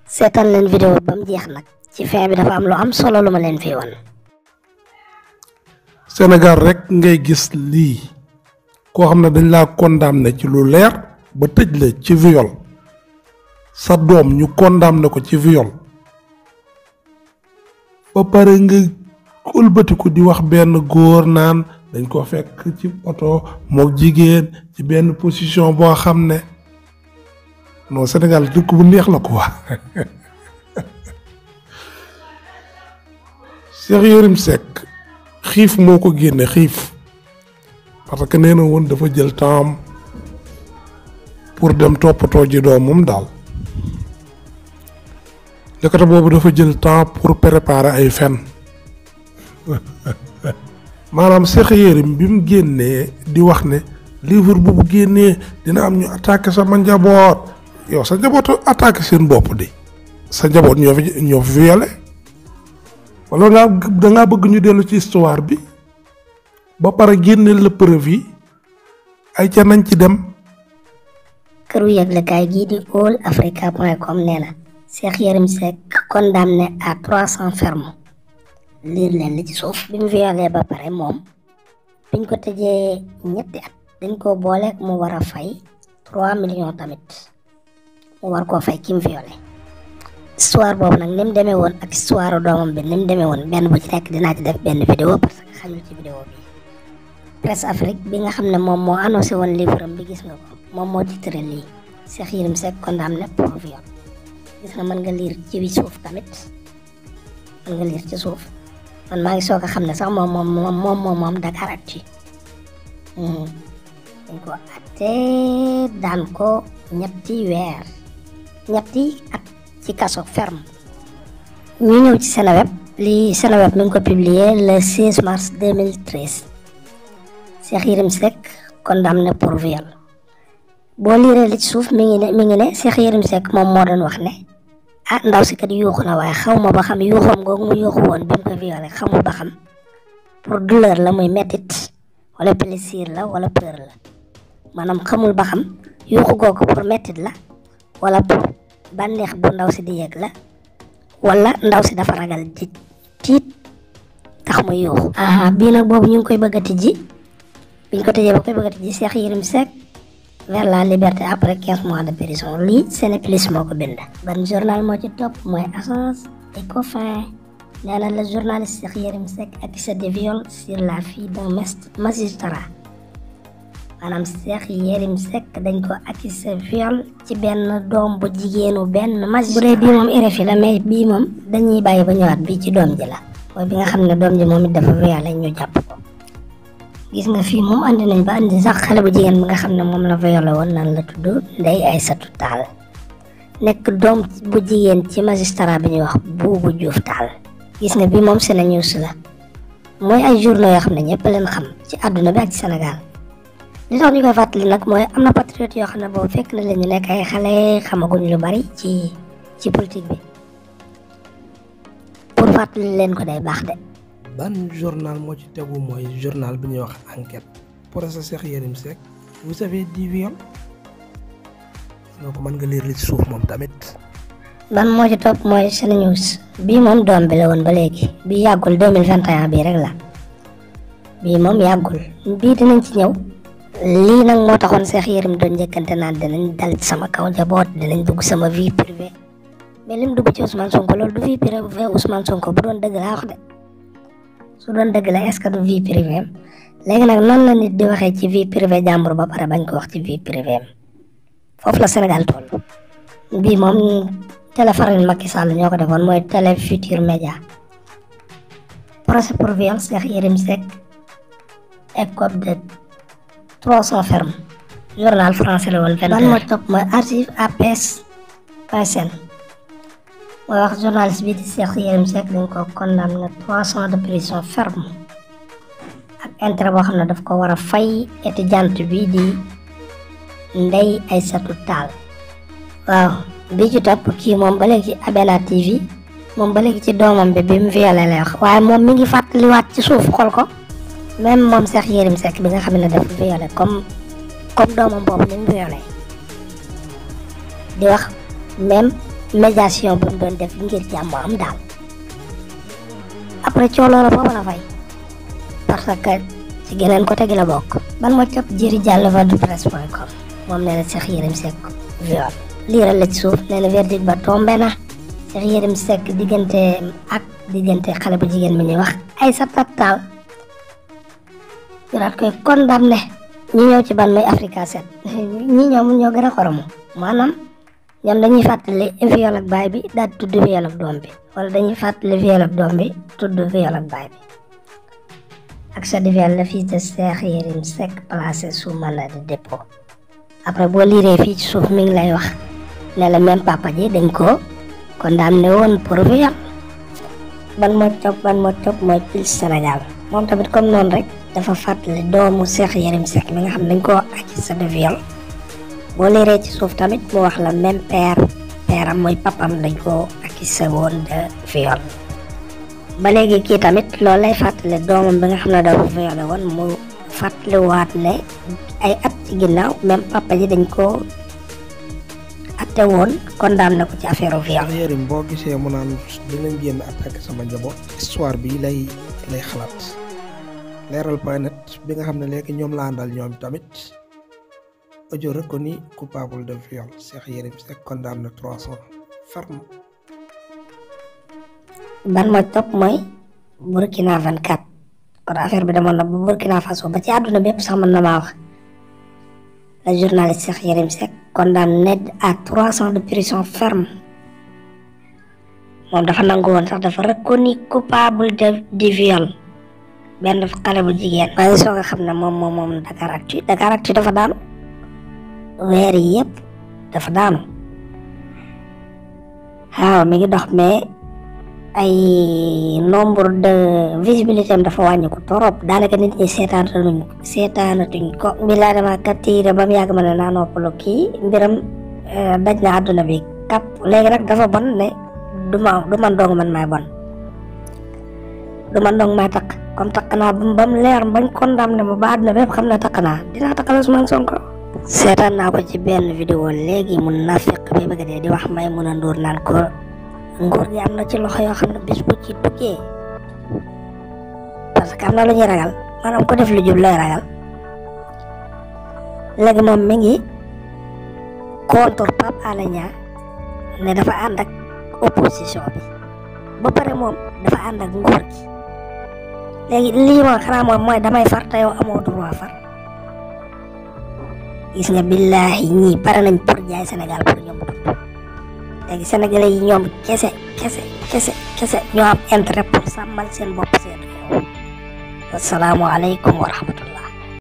seetaan leen vidéo ba mu jeex nag ci fin bi dafa am lu am solo lu ma leen fi wan Sénégal rek ngay gis lii koo xam ne dañ laa condamné ci lu leer ba tëj la ci viol sa doom ñu condamné ko ci viol ba pare nga ëlbatiku di wax benn góor naan dañ ko fekk ci oto mook jigéen ci benn position boo xam ne non Sénégal dëkk bu neex la quoi Cheikh Yérim Seck xiif moo ko génne xiif parce que nee na woon dafa jël temps pour dem toppatoo ji doomam daal ndekete boobu dafa jël temps pour préparer ay fen maanaam Cheikh Yérim bi mu génnee di wax ne livre bu bu génnee dina am ñu attaqué sama njaboot yow sa njaboot attaqué seen bopp di sa njaboot ñoo fi ñoo fi violé wala nga da ngaa bëgg ñu dellu ci histoire bi ba pare génne la preuve yi ay ca nañ ci dem këru yëglekaay gii di all africa point com nee na Cheikh Yérim Seck condamné à trois cents fermes liir leen li ci suuf bi mu violé ba pare moom biñ ko tëjee ñetti at dañ ko boole mu war a fay trois millions tamit mu war koo fay ki mu violé histoire boobu nag ni mu demee woon ak histoire doomam bi ni mu demee woon benn bu ci nekk dinaa ci def benn vidéo parce que xajul ci vidéo bi presse Afrique bi nga xam ne moom moo annoncé woon livre am bi gis nga ko moom moo titré lii Cheikh Yérim Seck condamné pour viol gis nga mën nga liir ci bi suuf tamit mën nga liir ci suuf man maa ngi soog a xam ne sax moom moom moom moom moom moom Dakaractu dañ ko atte daan ko ñetti weer ñetti at ci kaso ferme ñu ñëw ci Seneweb li Seneweb mi ngi ko publier le 16 mars 2013 Cheikh Yérim Seck condamné pour viol boo liiree li ci suuf mi ngi ne mi ngi ne Cheikh Yérim Seck moom moo doon wax ne ah ndaw si kat yuuxu na waaye xaw ma ba xam yuuxoom googu mu yuuxu woon bi mu ko violé xamul ba xam pour douleur la muy mettit wala plaisir la wala peur la maanaam xamul ba xam yuuxu googu pour mettit la wala pour bànneex bu ndaw si di yëg la wala ndaw si dafa ragal di tiit tax muy yuuxu aha bii nag boobu ñu ngi koy bëgg a tijji biñ ko tëjee ba koy bëgg a tijji Cheikh Yérim Seck vers la liberté après quinze mois de prison lii Sénéplus moo ko bind ban journal moo ci topp mooy Agence Ecofin nee na le journaliste Cheikh Yérim Seck accusé de viol sur la fille d'un magistrat maanaam Cheikh Yérim Seck dañ ko accusé viol ci benn doom bu jigéenu benn magistrat bu dee bii moom RFI la mais bii moom dañuy bàyyi ba ñëwaat bii ci doom ji la mooy bi nga xam ne doom ji moom it dafa violé ñu jàpp ko gis nga fii moom andi nañ ba andi sax xale bu jigéen bi nga xam ne moom la violé woon nan la tudd Ndeye Aïssatou Tall nekk doom bu jigéen ci magistrat bi ñuy wax Boubou Diouf Tall gis nga bi moom Sene News la mooy ay journaux yoo xam ne ñëpp leen xam ci àdduna bi ak ci Sénégal li tax ñu koy fàttali nag mooy am na patriote yoo xam ne boobu fekk na leen ñu nekk ay xale xamaguñ lu bari ci ci politique bi pour fàttali leen ko day baax de. ban journal moo ci tegu mooy journal bi ñuy wax enquête procès Cheikh Yérim Seck vous avez dit viol donc mën nga lire li ci suuf moom tamit. ban moo ci topp mooy Sene News bii moom doom bi la woon ba léegi bii yàggul deux mille vingt et un bii rek la bii moom yàggul bii dinañ ci ñëw lii nag moo taxoon Cheikh Yérim doon njëkkante naan dinañ dal ci sama kaw njaboot dinañ dugg sama vie privée mais lim dugg ci Ousmane Sonko loolu du vie privée Ousmane Sonko bu doon dëgg laa wax de. su doon dëgg la est-ce que du vie privée am léegi nag noonu la nit di waxee ci vie privée jàmbur ba pare bañ ko wax ci vie privée am foofu la Sénégal toll bii moom télé faral Macky Sall ñoo ko defoon mooy télé Futur Média procès pour viol Cheikh Yérim Seck écope de trois cents fermes journal français la woon ban moo topp mooy archive APS PSN mooy wax journaliste bi di Cheikh Yérim Seck dañ ko condamné trois ans de prison ferme ak intérêt boo xam ne daf ko war a fay étudiante bi di Ndeye Aïssatou Tall waaw bi ci topp kii moom ba léegi ci Abena TV moom ba léegi ci doomam bi bi mu violé lay wax waaye moom mi ngi fàttaliwaat ci suuf xool ko même moom Cheikh Yérim Seck bi nga xam ne dafa violé comme comme doomam boobu ni mu violé di wax même médiation bu mu doon def ngir jàmm am daal après coow loola foofu la fay parce que ci geneen côté gi la bokk ban moo topp jëri jàll va du presse point com moom nee na Cheikh Yérim Seck viol liiral la ci suuf nee na verdict ba tombé na Cheikh Yérim Seck diggante ak diggante xale bu jigéen bi ñuy wax Aïssata Tall ñu daat koy condamné ñi ñëw ci ban muy Africa 7 ñi ñoom ñoo gën a xoromu maanaam ñoom dañuy fàttali viol ak baay bi daal di tudd viol ak doom bi wala dañuy fàttali viol ak doom bi tudd viol ak baay bi accès de viol le fils de Cheikh Yérim Seck placé sous mandat de dépôt après boo liiree fii ci suuf mi ngi lay wax ne la même papa ji dañ ko condamné woon pour viol ban moo topp ban moo topp mooy Pulse Sénégal moom tamit comme noonu rek dafa fàttali doomu Cheikh Yérim Seck mi nga xam ne dañ koo accusé de viol boo liiree ci suuf tamit mu wax la même père père am mooy papam dañ koo accusé woon de viol ba léegi kii tamit loolu lay fàttali doomam bi nga xam ne dafa violé woon mu fàttaliwaat ne ay at ci ginnaaw même papa ji dañ koo atte woon condamné ko ci affaire viol Cheikh Yérim boo gisee mu naan dinañ génn attaqué sama njaboot histoire bi lay lay xalaat leeral point net bi nga xam ne léegi ñoom laa àndal ñoom tamit audio reconnu coupable de viol Cheikh Yérim Seck condamné trois ans ferme ban mooy topp mooy Burkina 24 kon affaire bi demoon na ba Burkina Faso ba ci àdduna bépp sax mën na maa wax le journaliste Cheikh Yérim Seck condamné à trois ans de prison ferme moom dafa nangu woon sax dafa reconnu coupable de du viol benn xale bu jigéen waaye soo nga xam ne moom moom moom Dakaractu Dakaractu dafa daanu weer yi yëpp dafa daanu waaw mi ngi dox mais ay nombre de visibilité am dafa wàññi ko torop daanaka nit ñi seetaanatuñ seetaanatuñ ko bi laa dama kattiire ba mu yàgg ma ne naa noppalu kii mbiram daj na àdduna bi kap léegi nag dafa bon ne du ma du man dong man maay bon du man dong maay takk comme takk naa ba mu leer bañ condamné ma ba àdduna bépp xam ne takk naa dinaa takkal Ousmane Sonko seetaan naa ko ci benn vidéo léegi mun naa fekk bi bëgg dee di wax may mun a nduur naan ko nguur gi am na ci loxo yoo xam ne bis bu ci duggee parce que am na lu ñuy ragal maanaam ko def lu jub lay ragal léegi moom mi ngi contre Pape Alé Niang ne dafa ànd ak opposition bi ba pare moom dafa ànd ak nguur gi léegi lii moom xanaa moom mooy damay far te yow amoo droit far gis nga billaahi ñii pare nañ pour jaay Sénégal pour ñoom dund léegi sénégalais yi ñoom kese kese kese kese ñoo am intérêt pour sàmmal seen bopp seen réew wasalaamualeykum wa rahmatullah